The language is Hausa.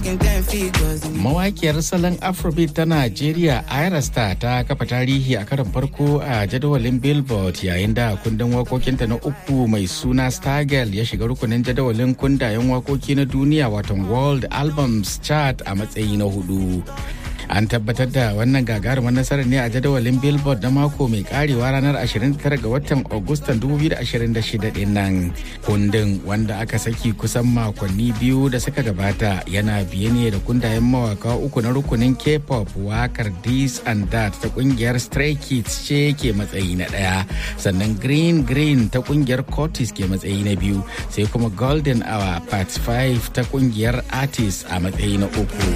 talking ten figures. Mawakiyar salon Afrobeat ta Najeriya Ira Star ta kafa tarihi a karon farko a jadawalin Billboard yayin da kundin wakokinta na uku mai suna Stargirl ya shiga rukunin jadawalin kundayen wakoki na duniya watan World Albums Chart a matsayi na hudu. An tabbatar da wannan gagarumar nasarar ne a jadawalin Billboard na mako mai karewa ranar 29 ga watan Agustan 2026 din nan. Kundin wanda aka saki kusan makonni biyu da suka gabata yana biye ne da kundayen mawaka uku na rukunin K-pop wakar This and That ta kungiyar Stray Kids ce ke matsayi na ɗaya. Sannan Green Green ta kungiyar Curtis ke matsayi na biyu sai kuma Golden Hour Part 5 ta kungiyar Artist a matsayi na uku.